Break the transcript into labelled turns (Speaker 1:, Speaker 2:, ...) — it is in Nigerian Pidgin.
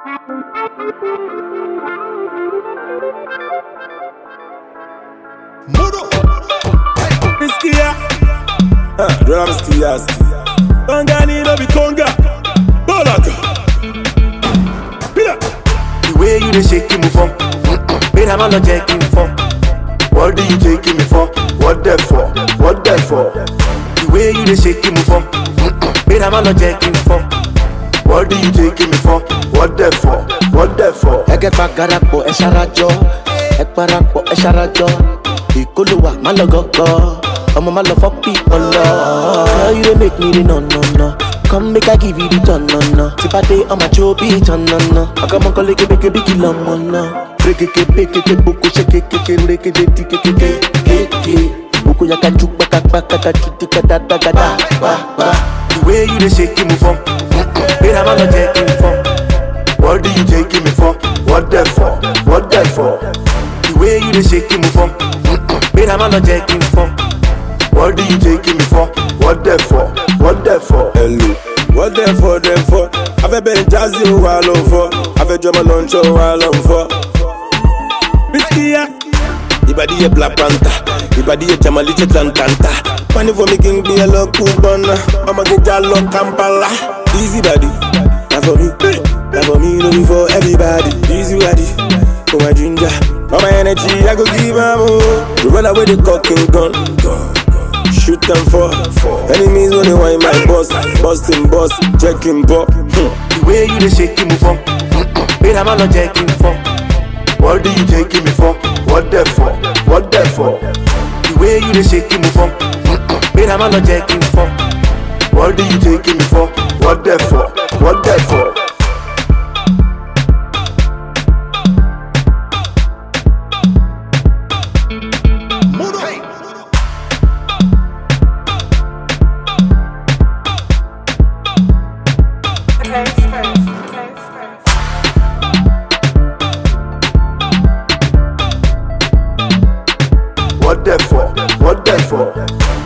Speaker 1: Mudo. Biskia. Ah, drum skia ski. Conga ni no be conga. Dolaga. Pila.
Speaker 2: The way you dey shake me for, wait I'm not checking for. What do you taking me for? What that for? What that for? The way you dey shake me for, wait I'm not checking for. What do you taking me for? What that for? What that for?
Speaker 3: ẹgẹ pagarapọ ẹ ṣarajọ ẹ parapọ ẹ ṣarajọ ìkólówà má lọ gọgọ ọmọ má lọ fọpì ọlọ. Girl, you dey make me dey no no no come make i give you the turn no no tipa dey ọmọ àjò bí turn no no ọkọmọkọ lékebékebé kí lọmọ náà rekeke bekeke boko ṣe kekeke rekede di kekeke keke boko yakaju kpakakpakaka tutu kadadagada wa wa.
Speaker 2: The way you dey shake me for, wait I'm not checking for. What do you taking me for? What that for? What that for? The way you dey shake me for, wait I'm not checking for. What do you taking me for? What that for? What that for?
Speaker 1: Hello. What them for, them for? I've been jazzy while on for. I've drummer lunch while on for. Biskia. Ibadi ye Black Panther. Ibadi ye Jamaliche Tantanta. Money for making me a look Kubana. I'ma get Jalo Kampala. Easy body. Not for me. Not for me, no be for everybody. Easy body. For my ginger. For my energy, I go give them all. You run away the cock and gun. Shoot them for enemies when they want my boss. Busting boss, checking ball. Hmm.
Speaker 2: The way you dey shake me for, wait I'm not checking for. What do you taking me for? What that for? What that for? The way you dey shake me for, wait I'm not checking for. What do you taking me for? What that for? What that for?
Speaker 1: Mudo.
Speaker 4: Okay, first. Okay, first.
Speaker 2: What that for? What that for?